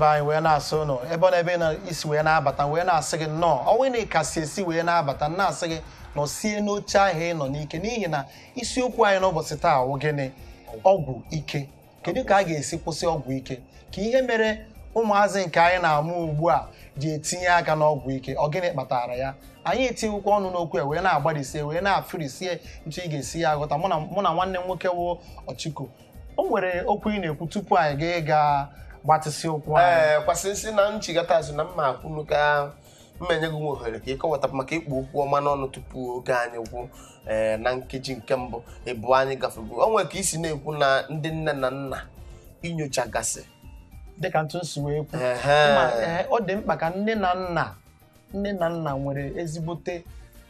anyị wee na-asị ụnụ ebe ọ na-ebe na isi wee na-abata wee na-asị gị nnọọ ọnwụ na ịkasi esi wee na-abata na-asị gị nọ sie n'oche ahụ ị nọ n'ike n'ihi na isiokwu anyị n'ụbọchị taa wụ gịnị ọgwụ ike kedu ka a ga-esi kwụsị ọgwụ ike ka ihe mere ụmụazị nke anyị na-amụ ugbu a ji etinye aka n'ọgwụ ike ọ gịnị kpatara ya anyị etinyekwa ọnụ n'okwu a wee na-agbarisie wee na-afirisie ntu ị ga-esi ya aghọta mụ na mụ na nwanne m nwoke wụ ọchịko o nwere okwu ị na-ekwu tupu anyị ga-ịga gbatịsị ụkwụ anyị ee kwasị nsị na nchigata azụ na mma akwụnụ ka mma enye gị nwe ohere ka ịkọwata maka ikpu okwu ọma n'ọnụ tupu oge anyị gwụ ee na nkeji nke mbụ ịbụ anyị gafego o nwere ka isi na-ekwu na ndị nne na nna inyochagasị dịka ntụ nsi wee kwu Ehe. Ma, ee, ọ dị mkpa ka nne na nna nne na nna nwere ezigbote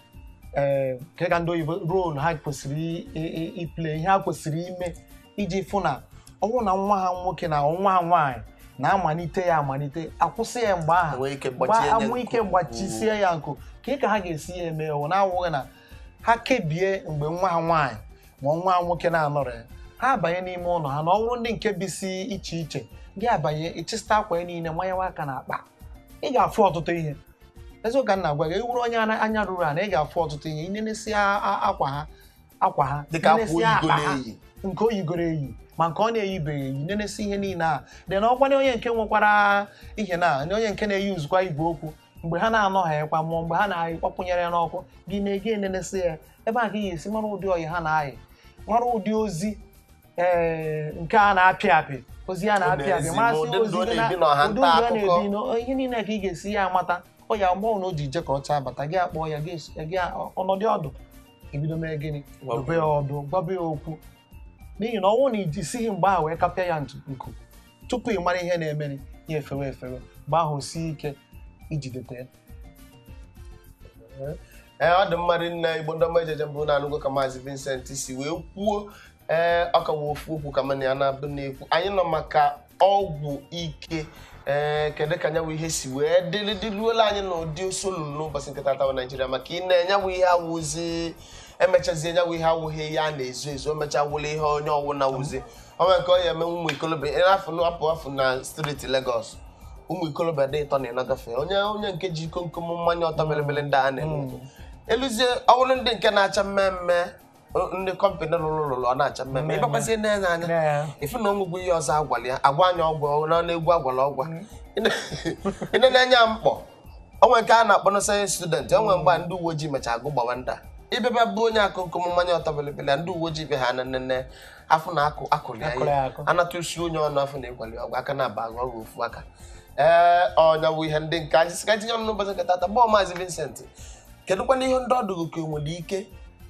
ee nke ka ndị oyibo rolu ha kwesịrị i- i- i- iple ihe ha kwesịrị ime iji fụ na ọnwụ na nwa ha nwoke na nwa ha nwaanyị na-amalite ya amalite akwụsị ya mgbe ahụ Enwee ike gbachie ya amụ ike nku. gbachisie ya nkụ ka ka ha ga-esi ya eme ọ na-awụghị na ha kebie mgbe nwa ha nwaanyị ma nwa ha nwoke na-anọrọ ya ha abanye n'ime ụlọ ha na ọ bụrụ ndị nke bisi iche iche gị abanye ịchịsta akwa ya niile manyewa aka na akpa ị ga-afụ ọtụtụ ihe eziokwu ka m na-agwa gị ewuru onye ana- anya ruru ana ị ga-afụ ọtụtụ ihe inenesi akwa ha akwa ha dịka akwa nenesia oyigo akpa ha, na-eyi nke o yigoro eyi ma nke ọ na-eyibeghị eyi nenesi ihe niile a dị na ọkwanye onye nke nwekwara ihe na na onye nke na-eyi nzukọ igwe okwu mgbe ha na-anọghịkwa mmụọ mgbe ha na-akpọkwụnyere ya n'ọkụ gị na-ege enenesi ya ebe a ka ị ga-esi mara ụdị ọyị ha na-ayị mara ụdị ozi ee nke a na-apị apị ozi a na-apị apị na-ezi masị ma ụdị ozi ndụ ọ gị na-ebi na- n'ọha ụdị nta ndụ ọ akụkọ. na-ebi na ihe niile ka ị ga-esi ya amata ọ ya mgbe na o ji je ka ọ chaa bata gị akpọ ya gị esi- gị ọnọdụ ọdụ ebido mee gịnị dobe ya ọdụ gbabe ya okwu n'ihi na ọnwụ na ijisighị mgbe ahụ wee kapịa ya ntu- nku tupu ị mara ihe na-emere ya efewe efewe mgbe ahụ o sie ike ijidete ya ee ọ dị mmadụ nne igbo ndị ọma ejeje mbụ na-anụgo ka maazị Vincent si wee kwuo ee ọ ka wee ofu okwu ka mana ya na-abụ na-ekwu anyị nọ maka ọgwụ ike ee kedu ka nyanwụ ihe si wee dịrị dịruola anyị n'ụdị osolulu n'ụbọchị nke tata naijiria maka ị na-enyanwụ ihe awụzi emechazie nyanwụ ihe awụghị ihe a na-ezo ezo emecha wụla ihe onye ọwụ na wụzi onwe nke ọ ya eme ụmụ ikolobịa afọ apụ afọ na steeti Lagos ụmụ ikolobịa dị ịtọ na ịnọgafe onye onye nke ji iko nkom mmanya ọtọ belebele ndị a na-eme eluzie ọwụrụ ndị nke na-acha mmemme o- ndị kọmpanị lụrụ lụrụ ọ na-acha mmemme Mmemme. ịgbakwasị na-enye anya ifu na onwegwu ihe ọzọ agwala ya agwa anya ọgwụ na na-egwu agwala ọgwa ị na-enye ya mkpọ onwe nke a na-akpọ na sayensị student onwe mgbe ndị uwe ojii mecha agụ gbawa ndị a ịbịaba bụ onye akụkụ mmanya ọtọ belebele ndị uwe ojii be ha na nnene afọ na akụ akụrụ ya Akụrụ ya ihe akụ. anata usi onye ọnụ afọ na-egwali ọgwụ aka na-aba agụ ọgwụ ofu aka ee ọnya bụ ihe ndị nke anyị sị ka tinye ọnụ n'ụbọchị nke tata gbọọ maazị Vincent kedụkwana ihe ndị ọdụgụ ka enwere ike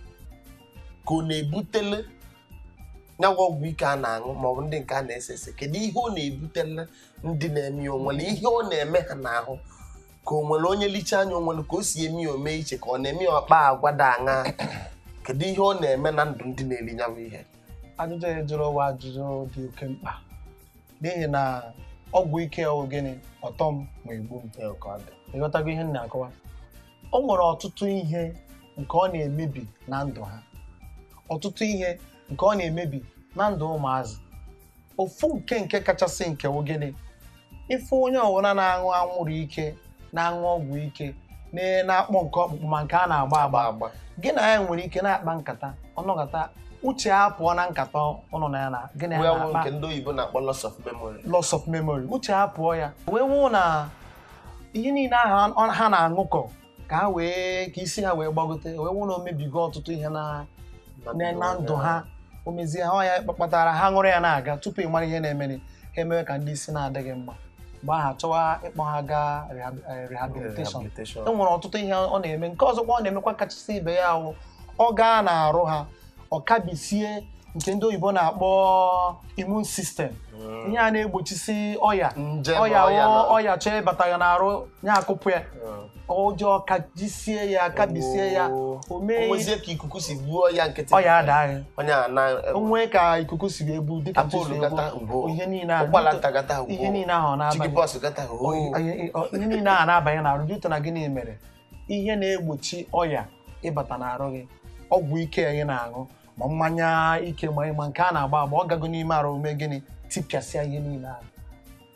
ka ọ na-ebutele nyawa ọgwụ ike a na-aṅụ maọbụ ndị nke a na-ese ese kedu ihe ọ na-ebutele ndị na-eme ya onwere ihe ọ na-eme ha n'ahụ ka o nwere onye lichaa anya onwere ka o si eme ya ome iche ka ọ na-eme ya ọkpa agwa da aṅa kedu ihe ọ na-eme na ndụ ndị na-eri nyawa ihe ajụjụ ya jụrụ ụwa ajụjụ dị oke mkpa n'ihi na ọgwụ ike ọ gịnị ọtọ m ma egbu m ịghọtago ihe m na-akọwa o nwere ọtụtụ ihe nke ọ na-emebi na ndụ ha ọtụtụ ihe nke ọ na-emebi na ndụ ụmụazị ofu nke nke kachasị nke wụ gịnị ife onye ọbụla na-aṅụ anwụrụ ike na-aṅụ ọgwụ ike na- na-akpọ nke ọkpụkpụ ma nke a na-agba agba agba gị na ya nwere ike na-akpa nkata ọnọkata uche ya pụọ na nkata ọnọ na ya na gị na ya wee wụ na-akpa nke ndị oyibo na-akpọ loss of memory loss of memory uche ha pụọ ya wee wụ na ihe niile ahụ ọ- ha na-aṅụkọ ka ha wee ka isi ha wee gbagote wee wụ na o mebigo ọtụtụ ihe na na na ndụ ha o mezie ha ọ ya kpatara ha ṅụrụ ya na-aga tupu ị mara ihe na-emere ha emewe ka ndị isi na-adịghị mma mgbe ahụ achọwa ịkpọ ha gaa rehab- eh, rehabilitation e nwere ọtụtụ ihe ọ na-eme nke ọzọkwa ọ na-emekwa kachasị ibe ya wụ ọ gaa na-arụ ha ọ kabisie nke ndị oyibo na-akpọ immune system ihe a na-egbochisi ọya nje ọya ọya wụ na- ọya chọọ ịbata ya n'arụ ya akụpụ ya ọjọọ kajisie ya kabisie ya o o mee nwezie ka ikuku si gbuo ya nkịtị ọya adaghị onye a na o nwee ka ikuku si wee bu dịka apụlụ chisu gata egbu ugbo ihe niile ahụ ụkwala nta gata ugbo ihe niile ahụ ọ chiki na-abanye bọs gata ugbo ihe ihe niile ahụ na-abanye n'arụ dịtụ na gịnị mere ihe na-egbochi ọya ịbata n'arụ gị ọgwụ ike anyị na-aṅụ ma mmanya ike ma ma nke a na-agba agba ọ gago n'ime arụ mee gịnị tipịasịa ihe niile ahụ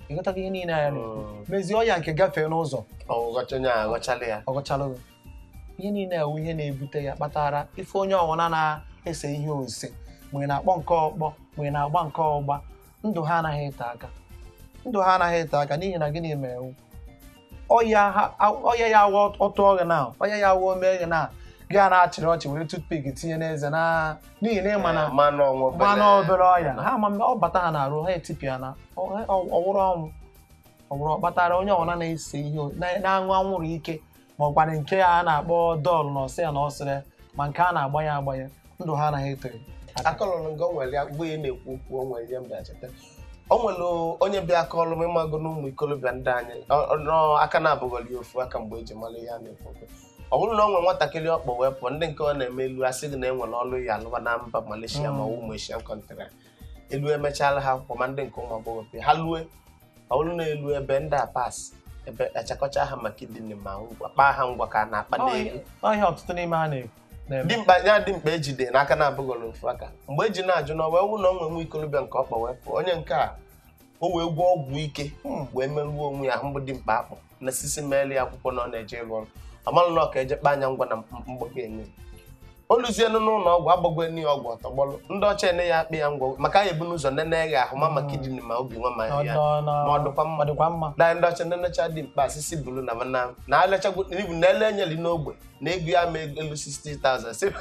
ịghọtago ihe niile ya na-ekwu Mm. mezie ọya nke gafee n'ụzọ ọghọcha onye a aghọchala ya ọgọchalụgo ihe niile ewu ihe na-ebute ya kpatara ife onye ọwụna na-ese ihe ose mgbe na-akpọ nke ọkpọ mgbe na-agba nke ọgba ndụ ha anaghị ete aka ndụ ha anaghị ete aka n'ihi na gịnị mere ewu ọya ha- ọya ya awa ọtụ ọghị na ọya ya awa ome gị na gị a na-achịrị ọchị were toothpick tinye n'eze na n'ihi na ịma na mmanụ ọnwụ mmanụ obere ọya ha ma ọ bata ha na-arụ ha etipịa na ọ- ọ- ọwụrụ ọnwụ ọwụrụ ọ kpatara onye ọbụla na-ese ihe o- na- na-aṅụ anwụrụ ike ma ọkwanụ nke a na-akpọ dọl na ọsị ya na ọsịrị ma nke a na-agbanye agbanye ndụ ha anaghị eto akọlụrụ nga o nwere ya mgbe ị na-ekwu okwu o nwere ihe m bịacheta o nwere onye bịa akọlụ m ịmago na ụmụ ikolobịa ndị anyị ọ- ọ- nọ aka na-abụghọli ofu aka mgbe eji mara ihe a na-ekwu okwu ọ bụrụ na o nwere nwatakịrị ọkpọ wee pụọ ndị nke ọ na-eme elu asị gị na e nwere ọlụ ya alụba na mba Malaysia ma ọ bụ ụmụ Asian country elu emechala ha akwụkwọ ma ndị nke ụmụ agbọghọ pịa ha lue ọ bụrụ na elu ebe ndị a pas ebe achakọcha ha maka idini ma ngwa kpaa ha ngwa ka a na-akpa n'elu ọhịa ọtụtụ n'ime ha na- na-eme dimkpa ya dimkpa ejide n'aka na-abụghọrọ ofu aka mgbe eji na-ajụ na ọ wee wụ na o nwe nwa ikolobịa nke ọkpa wee pụọ onye nke a o wee gwọọ ọgwụ ike Hmm. wee merụọ onwe ya mbụ dimkpa akpụ na sisi meela ya akwụkwọ na ọ na-eje ịrụ ọrụ amalụ na ọ ka eje kpa anya ngwa na mgbago enye o luzienu n'ụlọ ọgwụ agbago enyi ya ọgwụ ọtọgbọlụ ndị ọcha ene ya akpị ya ngwa maka ya ebu n'ụzọ nene ya ahụ ma maka idini ma obi nwa ma Ọ ya nọ na- ma ọ dịkwa mma ọ dịkwa mma na ndị ọcha nenecha dị mkpa asịsị bulu na mana na alechagwo ibu na ele enyeli n'ogbe na ego ya ma elu 60,000 sị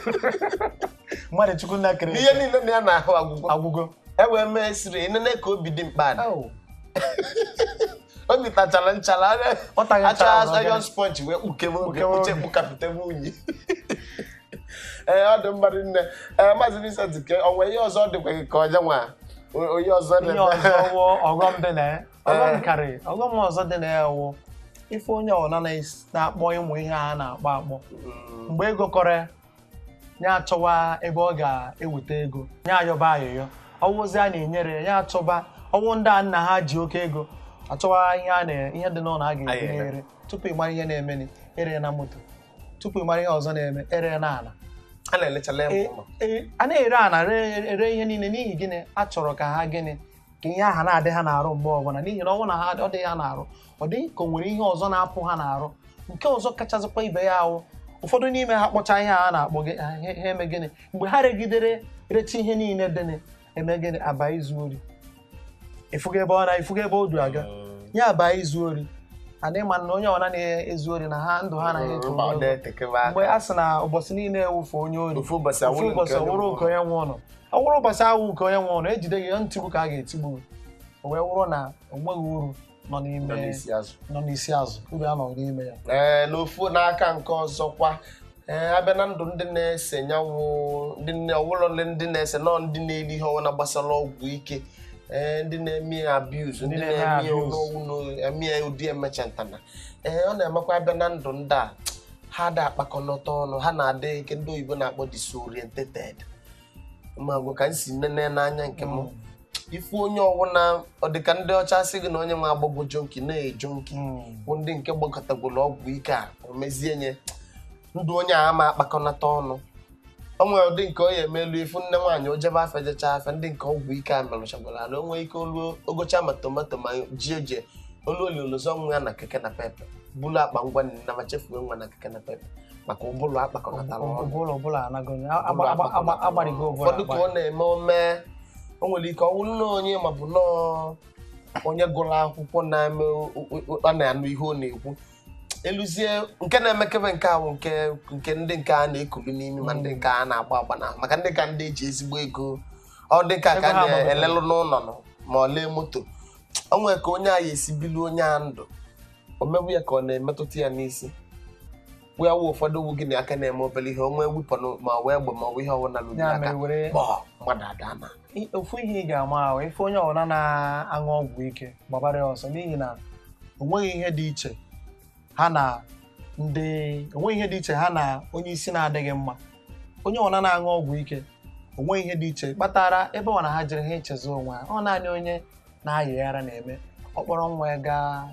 mmadụ chukwu nna kere ihe niile na ya na-ahụ agwụgwọ agwụgo e wee mee siri enene ka obi dị mkpa dị Au, obi tachara nchara ọ taghị nchara acha ọzọ, ayon gịnị? sponge wee kpukewe obi Kpukewe kpuche obi. kpukapụte unyi ee ọ dị mmadụ nne ee maazị Vincent ke ọ nwere ihe ọzọ ọ dịkwa gị ka ọja nwa O- onye ọzọ ihe na-eme ọzọ wụ ọghọm dị na ya ọghọm Eh. karị ọghọm ọzọ dị na ya wụ ife onye ọna na-akpọ ịmụ ihe a na-akpọ akpọ Mm, mgbe ego kọrọ ya achọwa ebe ọ ga-eweta ego ya ayọba ayọyọ ọwụzi a na-enyere ya ya achọba ọwụ ndị a nna ha ji oke ego achọwa ihe a na ihe dị n'ụlọ a ga-eri Ayere. ere tupu ị mara ihe na-eme ere na moto tupu ị mara ihe ọzọ na-eme ere na ala a na-elechala ya E- mma e- a na-ere ana re- ere ihe niile n'ihi gịnị a chọrọ ka ha gịnị ka ihe aha na-adị ha na-arụ mgbe ọbụla n'ihi na ọ bụrụ na ha ọ dị ha na-arụ ọ dị ka o nwere ihe ọzọ na-apụ ha na-arụ nke ọzọ kachasịkwa ibe ya ahụ ụfọdụ n'ime ha kpọcha ihe a na-akpọ gị ha ha eme gịnị mgbe ha regidere recha ihe niile dị eme gịnị aba izu ori ịfụga ebe ọ na ịfụga ebe o du aga Mm. ya aba izu ori ana ịma na onye ọbụla na-ezu ori na ha ndụ ha anaghị eto Mba, ọ ogologo. na-etekebe aka. mgbe a sị na ụbọchị niile ewufe onye ori ofu ụbọchị ofu awụrụ ụbọchị nke onye ọwụrụ mbụ. nke onye nwe ụlọ ọ wụrụ ụbọchị ahụ nke onye nwe ụlọ ejide gị ntigbu ka a ga-etigbu gị o wee wụrụ na o nweghị uru nọ Nọ n'ime n'isi azụ. nọ n'isi azụ uru a nọ n'ime ya ee n'ofu n'aka nke ọzọkwa ee abịa na ndụ ndị na-ese nyanwụ ndị nne ọwụlọ ndị na-ese nọ ndị na-eri ihe ọnwụna gbasara ọgwụ ike ee ndị na-eme ya abuse Ndị ndị na-eme na-eme ya abuse. ọnwụ eme ya ụdị emechantana ee ọ na-emekwa abịa na ndụ ndị a ha da akpakọnọta ọnụ ha na-adị nke ndị oyibo na-akpọ disoriented magwụ ka m si nene n'anya nke m ifu onye ọwụna ọ dị ka ndị ọcha sị gị na onye nwe agbagwo jonki na-ejo nki Mm. bụ ndị nke gbakọtagworo ọgwụ ike a o mezie nye ndụ onye a ama akpakọnata ọnụ o nwere ụdị nke onye emelu ifu nne nwaanyị ojebe afọ jecha afọ ndị nke ọgwụ ike a merụchagwara na o nwee ike oluo ogocha ma tomato ma ji oje olu oli olozo nwa ya na keke na pepe bulu akpa ngwa nna ma chefuo nwa na keke na pepe maka ụbụlụ akpakọnatara ọnụ ụbụla ọbụla anago Ụbụlụ agbarigo akpakọnatara ọnụ. ụbụla ụfọdụ ka ọ na-eme ome o nwere ike ọ wụrụ na onye ma bụ nọọ onye gụrụ akwụkwọ na-eme o- o- o- ọ na-anụ ihe ọ na-ekwu eluzie nke na-emekebe nke ahụ nke nke ndị nke a na-ekulu n'imi ma ndị nke a na-agba agba na maka ndị ka ndị eji ezigbo ego ọ dị ka ka Ego ha gbagotara. na-elelụ n'ụlọ nọ ma ọ lee moto o nwere ka onye a ya esi bilu onye a ndụ o mebu ya ka ọ na-emetụta ya n'isi wee wụ ụfọdụ wu gị na aka na-eme obere ihe onwe wepọnụ ma ọ wee egbe ma ọ bụ ihe ọbụla lụrụ ya aka mere were kpọọ mmadụ ada na I- ofu ihe ị ga-ama ahụ ife onye ọbụla na-aṅụ ọgwụ ike gbabara ya ọsọ n'ihi na onweghị ihe dị iche ha na ndị onweghị ihe dị iche ha na onye isi na-adịghị mma onye ọbụla na-aṅụ ọgwụ ike onweghị ihe dị iche kpatara ebe ọ na ha jere ha echezi onwe ha ọ naanị onye na-ayịghara na-eme ọ kpọrọ nwa ya gaa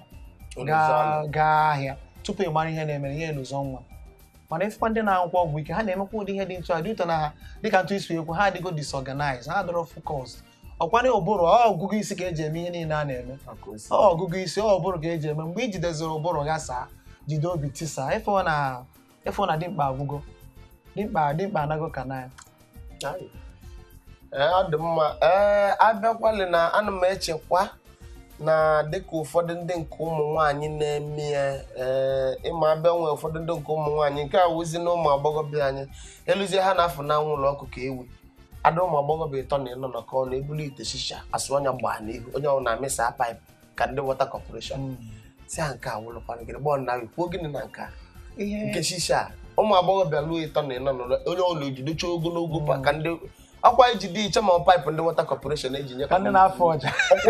gaa gaa ahịa tupu ị mara ihe na-eme ihe elụzọ nwa mana ifekwa ndị na-akwụkwọ ọgwụ ike ha na-emekwa ụdị ihe dị ntụ adị ụtọ na ha dịka ntụ isi ekwu ha adịgo disorganized ha adọrọ focused ọkwana ụbụrụ ọ ọgụgụ isi ka eji eme ihe niile a na-eme maka osi ọ ọgụgụ isi ọ ụbụrụ ka eji eme mgbe i jideziri ụbụrụ ya saa jide obi tisa ịfụ na ịfụ na dimkpa agwụgo dimkpa dimkpa anago ka na ya Ayi. Ee, ọ dị mma ee abịakwali na ana m echekwa na dịka ụfọdụ ndị nke ụmụ nwaanyị na-eme ya ee ịma abịa nwee ụfọdụ ndị nke ụmụ nwaanyị nke a wụzi na ụmụ agbọghọbịa anyị eluzie ha na-afụ na anwụ ụlọ ọkụ ka ewi ada ụmụ agbọghọbịa ịtọ na ịnọ nọkọ na ebulu ite shisha asụ ọnya gbaa n'ihu onye ọbụla na-amịsa paịpụ ka ndị wọta kọpọreshọn si ha nke a wụlụkwana gịnị gbọọ na kwuo gịnị na nke a ihe nke shisha a, ụmụ agbọghọbịa lụọ ịtọ na ịnọ nọrọ onye ọbụla ejidecha ogologo pa ka ndị ọkwa iji dị iche ma paịpụ ndị wọta kọpọreshọn eji nye ka ndị na-afọ ọja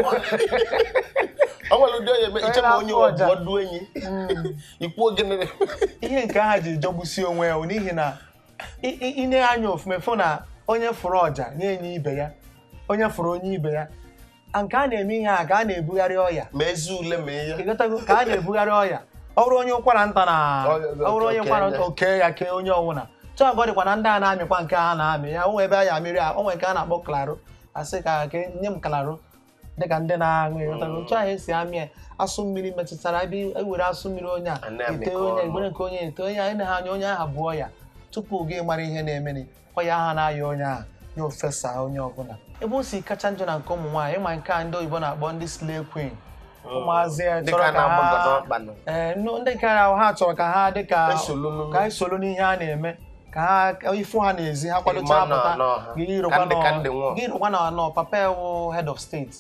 ọ nwere ụdị onye eme iche ma onye na-afụ ọja. ọdụ enyi ikwuo gịnị ihe nke ha ji jọgbusi onwe ya bụ n'ihi na ị- ị- ị na-anya ofume fụ na onye fụrụ ọja nye enye ibe ya onye fụrụ onye ibe ya a nke a na-eme ihe a ka a na-ebugharị ọya ma ezi ule ma ihe ịghọtago ka a na-ebugharị ọya ọ bụrụ onye ụkwara nta na Ọ- ọ bụrụ onye oke ụkwara ya. nta oke ya kee onye ọbụla chọọ dịkwa na ndị a na-amịkwa nke a na-amị ya onwe ebe a ya amịrị a onwe nke a na-akpọ klaro asị ka ka nye m klaro dịka ndị na-aṅụ ịghọtago otu ahụ esi amị ya asụ mmiri metụtara ebe ewere asụ mmiri onye a A na-amịkọ ete onye ọnụ. egbere nke onye ete onye a ene ha anya onye ahụ bụ ọya tupu gị mara ihe na-emeni ọya ahụ na-aya onye ahụ ya ofesa onye ọbụla ebe o si kacha njọ na nke ụmụ nwaanyị ịma nke a ndị oyibo na-akpọ ndị slay queen ụmụazị ya dịka chọrọ ka na-agbagodo ha ọkpa nọ ee nụ- ndị nke ahụ ha chọrọ ka ha dịka Esolu n'ụlọ. ka esolu n'ihe a na-eme ka ha ifu ha n'ezi ha kwadocha Ịma na- apụta na ọha. gị Ka ndị- ka ndị rụkwa nwụọ. gị rụkwa na nọ papa ya wụ head of state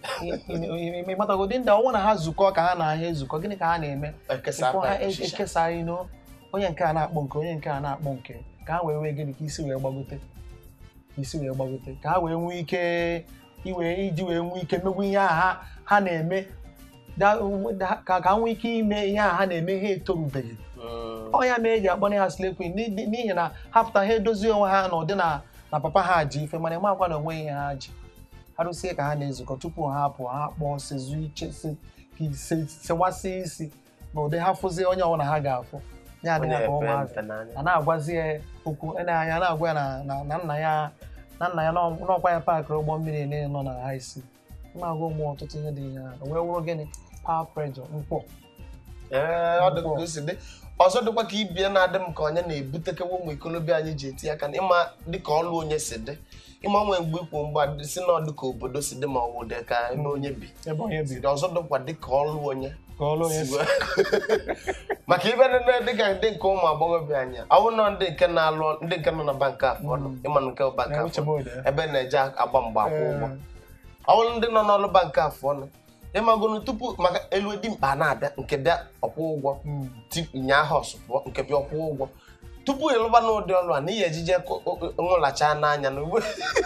ịmatagodi ndị ọnwụ na ha zukọ ka ha na ahịa ezukọ gịnị ka ha na-eme ekesa Ifụ ha paịpụ e- shisha ekesa ino onye nke a na-akpọ nke onye nke a na-akpọ nke ka ha wee nwee gịnị ka isi wee gbagote ka isi wee gbagote ka ha wee nwee ike iwe iji wee nwee ike megwu ihe a ha ha na-eme da- da- ka ka ha nwee ike ime ihe a ha na-eme ha etorubeghị Mm. ọ ya mere eji akpọ ha slay queen n'i- n'ihi na ha pụta ha edozie onwe ha na ụdị na na papa ha ji ife mana makwa na onwe ihe ha ji ha rụsie ka ha na-ezukọ tupu ha apụ ha kpọọ sezu iche se- ka ise- sewasị isi na ụdị ha fụzie onye ọbụla ha ga-afụ ya Onye adịghị ka epe ụmụazị mpe n'anya. a na-agwazi ya okwu ene anya na-agwa ya na- na na nna ya na nna ya n'ọ- n'ọkwa ya paakịrị ụgbọ mmiri niile nọ na ha isi na-agwa ụmụ ọtụtụ ihe dị ihe ha o wee wụrụ gịnị power pressure mkpọ Ee, ọ dị ka o si dị ọzọ dịkwa ka ibie na-adị m ka onye na-ebutekewa ụmụ ikolobịa anyị ji eti aka na ịma dịka ọlụ onye si dị ịma nwee mgbe ikwu mgbe si na ọ dịka obodo si dị ma ọ bụ dị ka ebe onye bi ebe onye bi ọzọ dịkwa dịka ọlụ onye ka ọlụ onye si maka ibe niile dịka ndị nke ụmụ agbọghọbịa anyị ọ bụrụ na ndị nke na-alụ ndị nke nọ na bank afọ nọ ịma na nke bank na afọ uche bode ebe na-eje agba mgba akwụ ụgwọ ọ bụrụ ndị nọ n'ọlụ bank afọ nọ ịmagonu tupu maka elu dimkpa na-abịa nke bịa ọkwụ ụgwọ tipu nye aha ọsụpụọ nke bịa ọkwụ ụgwọ tupu ịlụba n'ụdị ọlụ a na ihe ejije nwụlacha n'anya na ugbo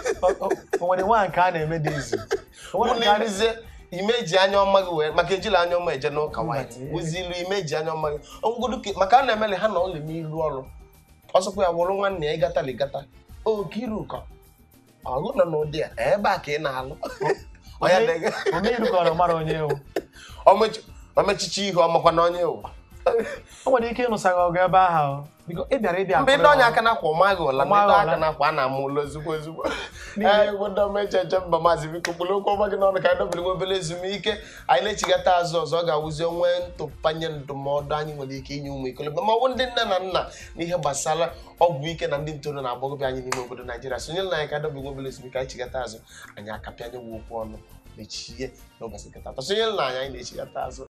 o nwere nwa nke a na-eme dị izu O nwere nke a na- ụlọ ime eji anya ọma gị wee maka ejila anya ọma eje n'ụka Mba, white ee. wụzi ilu ime eji anya ọma gị ọgwụgodu ka maka a na-emeli ha na ụlọ ime ilu ọrụ ọsọkwa ya wụrụ nwanne ya ịgata ligata okiruka ọgụ nọ n'ụdị a ebe a ka ị na-alụ Onye dị gị. omeiru ka ọ mara onye ewu Omechi- omechichi ihe ọmakwa na onye ụwa o nwere ike ịnụsa gị ọgụ ebe ahụ biko ị bịara ịbịa mgbe ndị ọnya aka na-akwa ọmaghị ụla ndị Ọmaghị ndị ụla. aka na-akwa a na-amụ ụlọ ozugbo ozugbo ee obodo meje eje mba maazị biko kpụrụ okwu ọma gị n'ọnụ ka anyị dobere nwe obere ezumike anyị na-echigata azụ ọzọ ọ ga-awụzi onwe ntụpanye ndụmọdụ anyị nwere ike inye ụmụ ikolobịa ma ọ bụ ndị nne na nna n'ihe gbasara ọgwụ ike na ndị ntorobịa na agbọghọbịa anyị n'ime obodo naijiria sonyere na anyị ka dobere nwe obere ezumike anyị chigata azụ anyị akapịanye nwe okwu ọnụ mechie n'ụbọchị nketa atọ sonyere na anyị anyị na-echigata azụ